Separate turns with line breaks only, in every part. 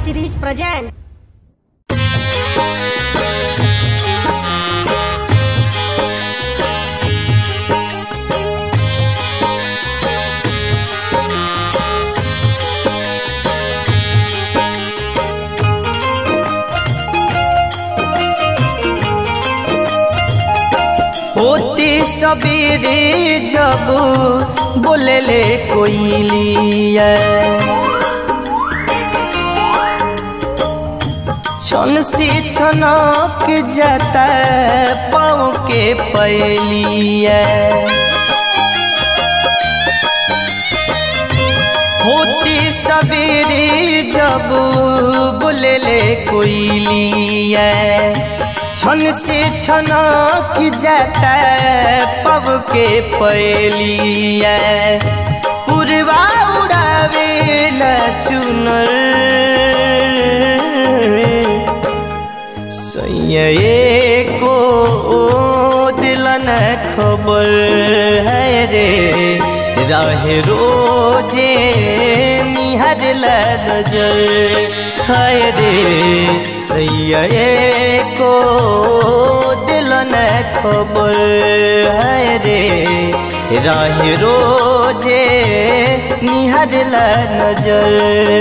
series present.
होती सबेरे जब बोलेले कोइलिया छन से छनक जाता पाँव के पैलिया होती सबेरे जब बोलेले कोइलिया छन से छना की जाता पब के पैलिया पुरवा उड़ावे चुनर सैये को दिलन खबर है रे रहे रोजे निहर नजर है रे सैये को दिलन खबर है रे रहे रोजे निहर नजर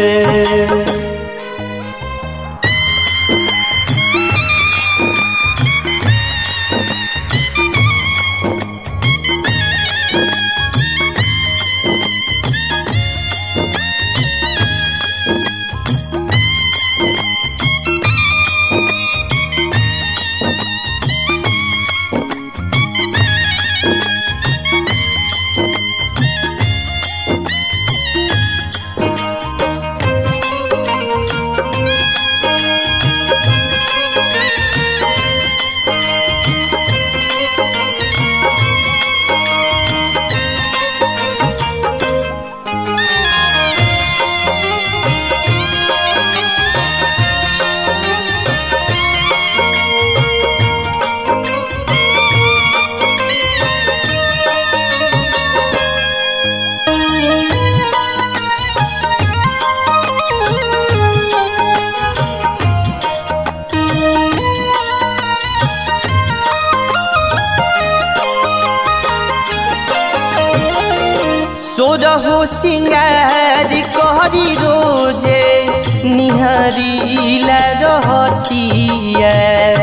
सोरहो सिंगार कहरी रोजे निहरीला रहतिया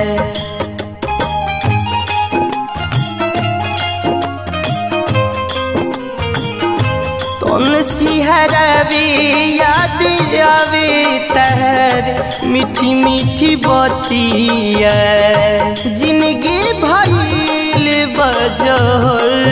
तुम सिहरावे याद आवे तहर मीठी मीठी बतिया जिंदगी भइल बजर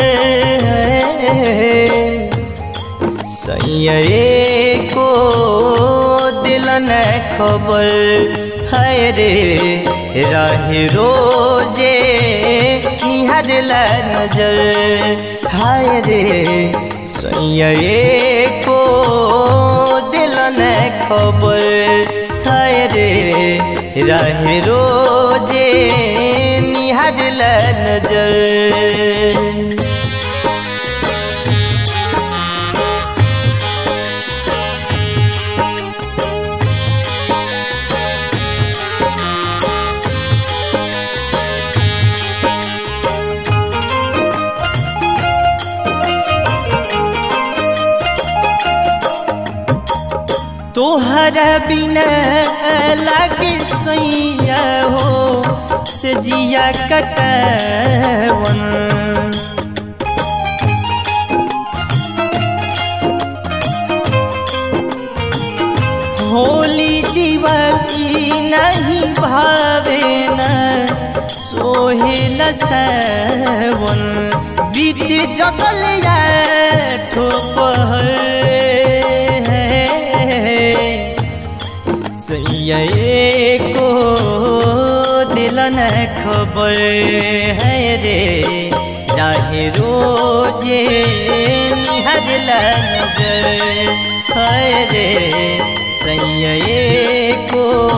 सैये को दिलन खबर है रे रहे रोजे निहर नजर हाय रे सैये को दिलन खबर है रे रहे रोजे निहर नजर तोहरा बिना लागे सैया हो से जिया कटवन होली दिवाली नहीं भावे न सोहेल सवन बीत जगल या ठोपहर सैये को दिलन खबर है रे चाहे रोजे निहर नजर है रे सैये को